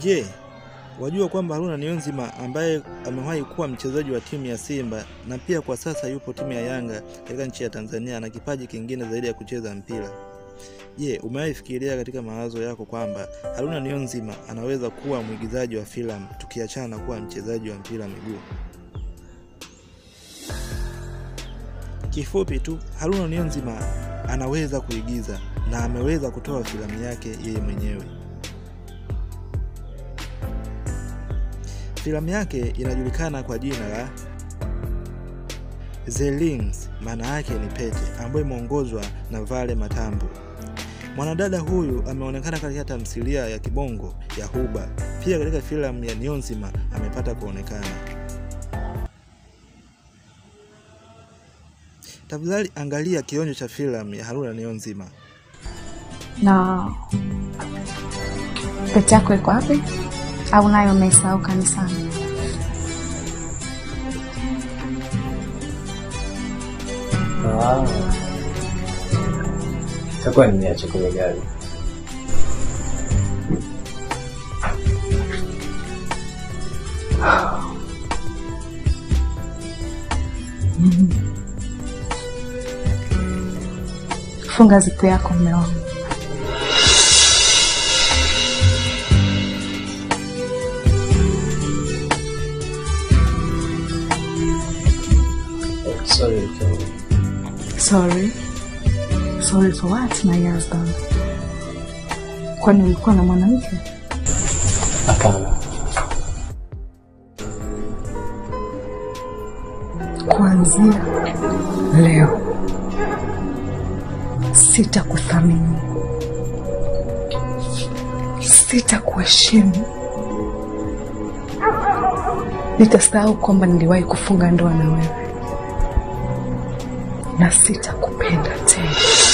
Je, wajua kwamba Haruna Niyonzima ambaye amewahi kuwa mchezaji wa timu ya Simba na pia kwa sasa yupo timu ya Yanga katika nchi ya Tanzania ana kipaji kingine zaidi ya kucheza mpira? Je, umewahi fikiria katika mawazo yako kwamba Haruna Niyonzima anaweza kuwa mwigizaji wa filamu tukiachana na kuwa mchezaji wa mpira miguu? Kifupi tu, Haruna Niyonzima anaweza kuigiza na ameweza kutoa filamu yake yeye mwenyewe. Filamu yake inajulikana kwa jina la The Rings, maana yake ni pete, ambayo imeongozwa na Vale Matambo. Mwanadada huyu ameonekana katika tamthilia ya kibongo ya Huba. Pia katika filamu ya Niyonzima amepata kuonekana. Tafadhali angalia kionjo cha filamu ya Haruna Niyonzima. Na pete yako iko wapi? Au nayo umeisahau kanisani? Ah. Itakuwa nimeacha kwenye gari. Funga zipu yako mume wangu. Sorry, mke wangu. Sorry. Sorry for what, my husband? Kwani ulikuwa na mwanamke? Hapana. Kuanzia leo sitakuthamini, sitakuheshimu, nitasahau kwamba niliwahi kufunga ndoa na wewe na sitakupenda tena.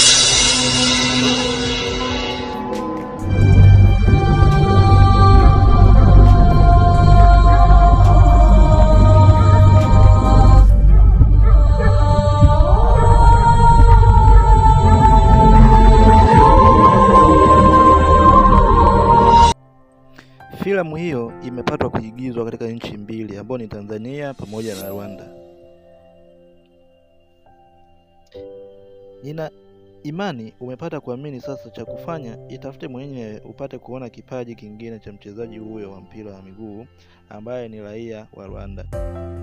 Filamu hiyo imepatwa kuigizwa katika nchi mbili ambayo ni Tanzania pamoja na Rwanda. Nina imani umepata kuamini sasa. Cha kufanya itafute mwenyewe upate kuona kipaji kingine cha mchezaji huyo wa mpira wa miguu ambaye ni raia wa Rwanda.